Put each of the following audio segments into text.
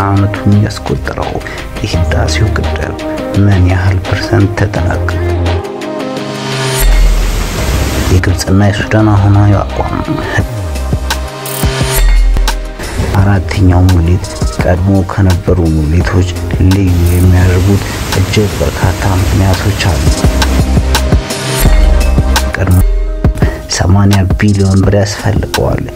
ዓመቱን ያስቆጠረው የህዳሴው ግድብ ምን ያህል ፐርሰንት ተጠናቀቀ? የግብፅና የሱዳን አሁናዊ አቋም አራተኛው ሙሌት ቀድሞ ከነበሩ ሙሌቶች ልዩ የሚያደርጉት እጅግ በርካታ ምክንያቶች አሉ። ቀድሞ 80 ቢሊዮን ብር ያስፈልገዋል።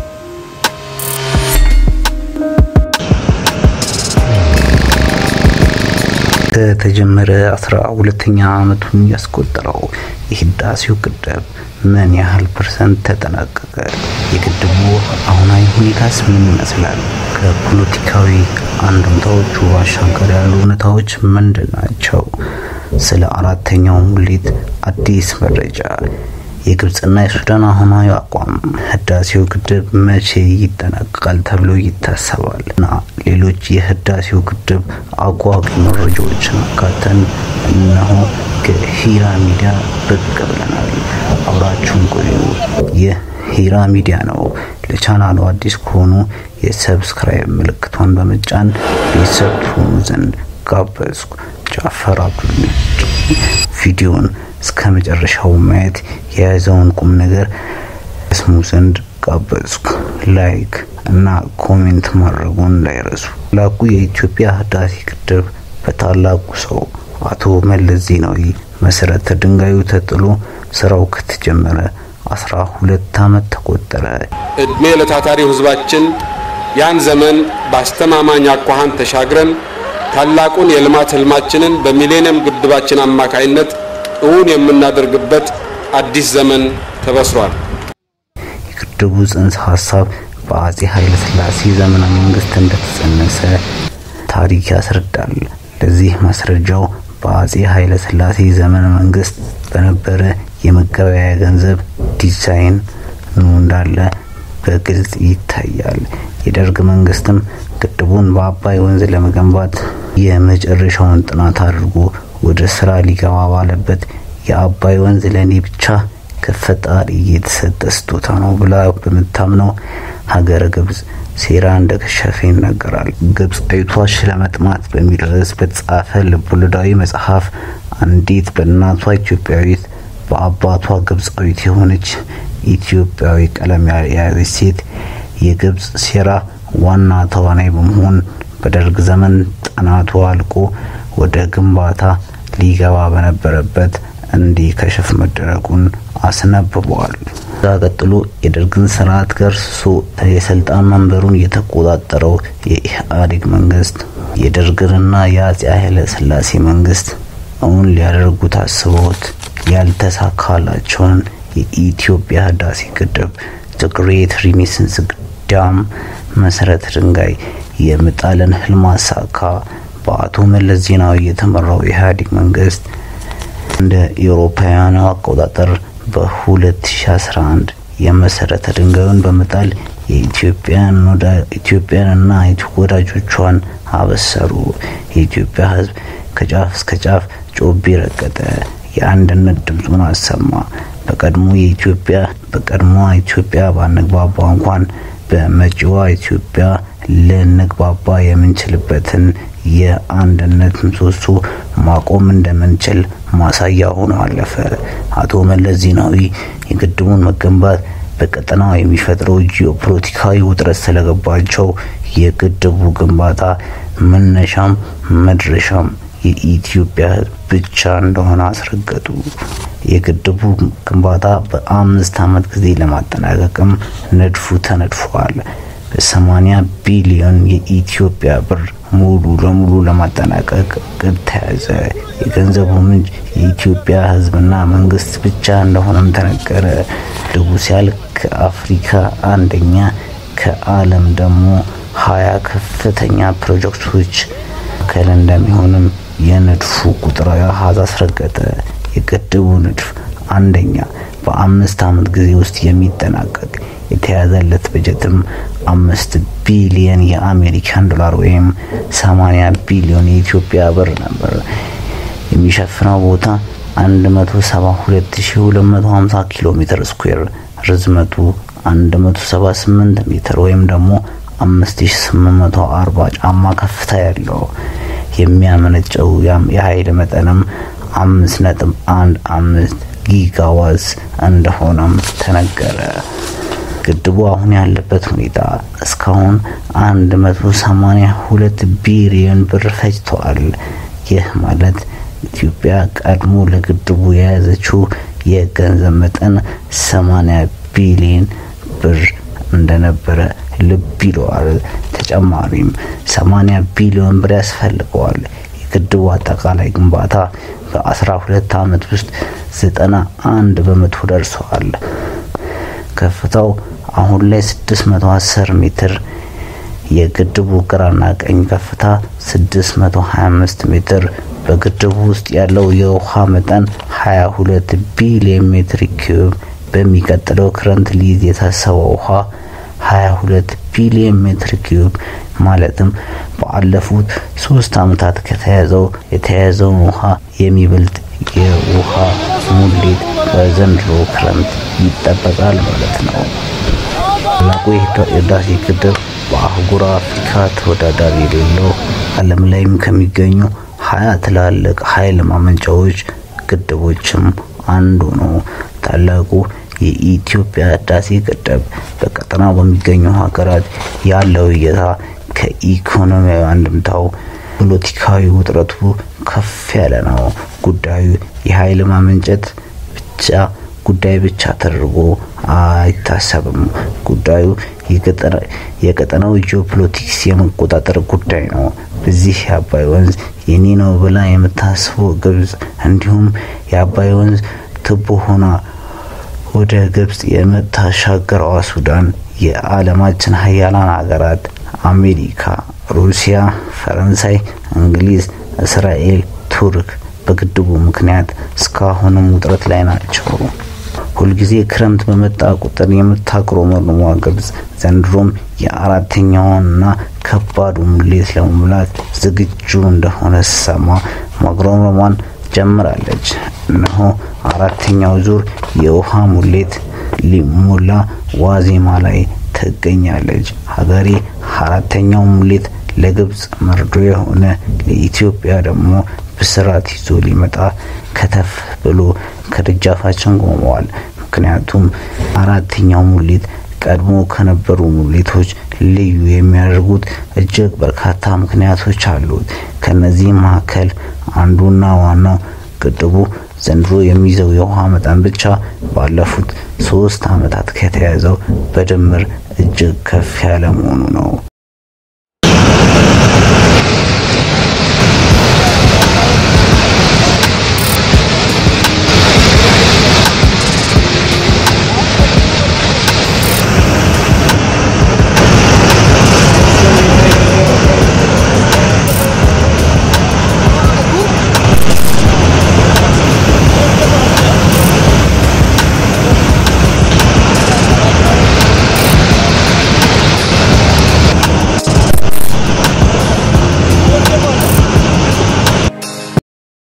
ከተጀመረ አስራ ሁለተኛ ዓመቱን ያስቆጠረው የህዳሴው ግድብ ምን ያህል ፐርሰንት ተጠናቀቀ? የግድቡ አሁናዊ ሁኔታስ ምን ይመስላል? ከፖለቲካዊ አንድምታዎቹ ባሻገር ያሉ እውነታዎች ምንድን ናቸው? ስለ አራተኛው ሙሌት አዲስ መረጃ፣ የግብፅና የሱዳን አሁናዊ አቋም፣ ህዳሴው ግድብ መቼ ይጠናቀቃል ተብሎ ይታሰባል እና ሌሎች የህዳሴው ግድብ አጓጊ መረጃዎችን አካተን እነሆ ከሂራ ሚዲያ ብቅ ብለናል። አብራችሁን ቆዩ። ይህ ሂራ ሚዲያ ነው። ለቻናሉ አዲስ ከሆኑ የሰብስክራይብ ምልክቷን በመጫን ቤተሰብ ትሆኑ ዘንድ ጋበዝኩ። ጃፈር አብዱል ቪዲዮን እስከ መጨረሻው ማየት የያዘውን ቁም ነገር ስሙ ዘንድ ጋበዝኩ። ላይክ እና ኮሜንት ማድረጉን እንዳይረሱ። ታላቁ የኢትዮጵያ ህዳሴ ግድብ በታላቁ ሰው አቶ መለስ ዜናዊ መሰረተ ድንጋዩ ተጥሎ ስራው ከተጀመረ አስራ ሁለት ዓመት ተቆጠረ። እድሜ ለታታሪው ህዝባችን ያን ዘመን በአስተማማኝ አኳኋን ተሻግረን ታላቁን የልማት ህልማችንን በሚሌኒየም ግድባችን አማካይነት እውን የምናደርግበት አዲስ ዘመን ተበስሯል። የግድቡ ጽንሰ ሀሳብ በአጼ ኃይለ ሥላሴ ዘመነ መንግስት እንደተጸነሰ ታሪክ ያስረዳል። ለዚህ ማስረጃው በአጼ ኃይለ ሥላሴ ዘመነ መንግስት በነበረ የመገበያያ ገንዘብ ዲዛይን እንዳለ በግልጽ ይታያል። የደርግ መንግስትም ግድቡን በአባይ ወንዝ ለመገንባት የመጨረሻውን ጥናት አድርጎ ወደ ስራ ሊገባ ባለበት የአባይ ወንዝ ለኔ ብቻ ከፈጣሪ የተሰጠ ስጦታ ነው ብላ በምታምነው ሀገረ ግብጽ ሴራ እንደከሸፈ ይነገራል። ግብጻዊቷ ሽለመጥማት በሚል ርዕስ በተጻፈ ልቦለዳዊ መጽሐፍ አንዲት በእናቷ ኢትዮጵያዊት በአባቷ ግብጻዊት የሆነች ኢትዮጵያዊ ቀለም የያዘች ሴት የግብጽ ሴራ ዋና ተዋናይ በመሆን በደርግ ዘመን ጥናቱ አልቆ ወደ ግንባታ ሊገባ በነበረበት እንዲከሽፍ መደረጉን አስነብበዋል። ከዛ ቀጥሎ የደርግን ስርዓት ገርስሶ የስልጣን መንበሩን የተቆጣጠረው የኢህአዴግ መንግስት የደርግንና የአጼ ኃይለ ሥላሴ መንግስት እውን ሊያደርጉ ታስበውት ያልተሳካላቸውን የኢትዮጵያ ህዳሴ ግድብ ግሬት ሪኔሳንስ ዳም መሰረተ ድንጋይ የመጣልን ህልም አሳካ። በአቶ መለስ ዜናዊ የተመራው የኢህአዴግ መንግስት እንደ ኤውሮፓውያኑ አቆጣጠር በ2011 የመሰረተ ድንጋዩን በመጣል የኢትዮጵያንና ወዳጆቿን አበሰሩ። የኢትዮጵያ ህዝብ ከጫፍ እስከ ጫፍ ጮቤ ረገጠ፣ የአንድነት ድምፁን አሰማ። በቀድሞ የኢትዮጵያ በቀድሞ ኢትዮጵያ ባንግባባ እንኳን በመጪዋ ኢትዮጵያ ልንግባባ የምንችልበትን የአንድነት ምሰሶ ማቆም እንደምንችል ማሳያ ሆኖ አለፈ። አቶ መለስ ዜናዊ የግድቡን መገንባት በቀጠናው የሚፈጥረው ጂኦፖለቲካዊ ውጥረት ስለገባቸው የግድቡ ግንባታ መነሻም መድረሻም የኢትዮጵያ ህዝብ ብቻ እንደሆነ አስረገጡ። የግድቡ ግንባታ በአምስት ዓመት ጊዜ ለማጠናቀቅም ንድፉ ተነድፏል። በሰማኒያ ቢሊዮን የኢትዮጵያ ብር ሙሉ ለሙሉ ለማጠናቀቅ ግብ ተያዘ። የገንዘቡ ምንጭ የኢትዮጵያ ህዝብና መንግስት ብቻ እንደሆነም ተነገረ። ግድቡ ሲያልቅ ከአፍሪካ አንደኛ ከዓለም ደግሞ ሀያ ከፍተኛ ፕሮጀክቶች መካከል እንደሚሆንም የንድፉ ቁጥራዊ አሃዝ አስረገጠ። የግድቡ ንድፍ አንደኛ በአምስት ዓመት ጊዜ ውስጥ የሚጠናቀቅ የተያዘለት በጀትም አምስት ቢሊየን የአሜሪካን ዶላር ወይም 80 ቢሊዮን የኢትዮጵያ ብር ነበር። የሚሸፍነው ቦታ 172250 ኪሎ ሜትር ስኩዌር፣ ርዝመቱ 178 ሜትር ወይም ደግሞ 5840 ጫማ ከፍታ ያለው የሚያመነጨው የኃይል መጠንም 5.15 ጊጋዋዝ እንደሆነም ተነገረ። ግድቡ አሁን ያለበት ሁኔታ እስካሁን 182 ቢሊዮን ብር ፈጅቷል። ይህ ማለት ኢትዮጵያ ቀድሞ ለግድቡ የያዘችው የገንዘብ መጠን 80 ቢሊዮን ብር እንደነበረ ልብ ይለዋል። ተጨማሪም 80 ቢሊዮን ብር ያስፈልገዋል። የግድቡ አጠቃላይ ግንባታ በ12 ዓመት ውስጥ 91 በመቶ ደርሰዋል። ከፍታው አሁን ላይ 610 ሜትር የግድቡ ግራና ቀኝ ከፍታ 625 ሜትር በግድቡ ውስጥ ያለው የውሃ መጠን 22 ቢሊዮን ሜትር ኪዩብ በሚቀጥለው ክረምት ሊይዝ የታሰበው ውሃ 22 ቢሊዮን ሜትር ኪዩብ ማለትም ባለፉት ሶስት ዓመታት ከተያዘው የተያዘውን ውሃ የሚበልጥ የውሃ ሙሌት በዘንድሮ ክረምት ይጠበቃል ማለት ነው። ታላቁ የህዳሴ ግድብ በአህጉር አፍሪካ ተወዳዳሪ የሌለው ዓለም ላይም ከሚገኙ ሀያ ትላልቅ ኃይል ማመንጫዎች ግድቦችም አንዱ ነው። ታላቁ የኢትዮጵያ ህዳሴ ግድብ በቀጠናው በሚገኙ ሀገራት ያለው እይታ ከኢኮኖሚያዊ አንድምታው ፖለቲካዊ ውጥረቱ ከፍ ያለ ነው። ጉዳዩ የኃይል ማመንጨት ብቻ ጉዳይ ብቻ ተደርጎ አይታሰብም። ጉዳዩ የቀጠናው ጂኦፖለቲክስ የመቆጣጠር ጉዳይ ነው። በዚህ የአባይ ወንዝ የኔ ነው ብላ የምታስበው ግብጽ እንዲሁም የአባይ ወንዝ ትቦ ሆና ወደ ግብጽ የምታሻገረዋ ሱዳን የዓለማችን ሀያላን ሀገራት አሜሪካ፣ ሩሲያ፣ ፈረንሳይ፣ እንግሊዝ፣ እስራኤል፣ ቱርክ በግድቡ ምክንያት እስካሁንም ውጥረት ላይ ናቸው። ሁልጊዜ ክረምት በመጣ ቁጥር የምታጉረመርመዋ ግብጽ ዘንድሮም የአራተኛውንና ከባዱ ሙሌት ለመሙላት ዝግጁ እንደሆነ ስሰማ ማጉረምረሟን ጀምራለች። እነሆ አራተኛው ዙር የውሃ ሙሌት ሊሞላ ዋዜማ ላይ ትገኛለች። ሀገሬ አራተኛው ሙሌት ለግብጽ መርዶ የሆነ ለኢትዮጵያ ደግሞ ብስራት ይዞ ሊመጣ ከተፍ ብሎ ከደጃፋችን ቆመዋል። ምክንያቱም አራተኛው ሙሌት ቀድሞ ከነበሩ ሙሌቶች ልዩ የሚያደርጉት እጅግ በርካታ ምክንያቶች አሉት። ከነዚህም መካከል አንዱና ዋናው ግድቡ ዘንድሮ የሚይዘው የውሃ መጠን ብቻ ባለፉት ሶስት ዓመታት ከተያዘው በድምር እጅግ ከፍ ያለ መሆኑ ነው።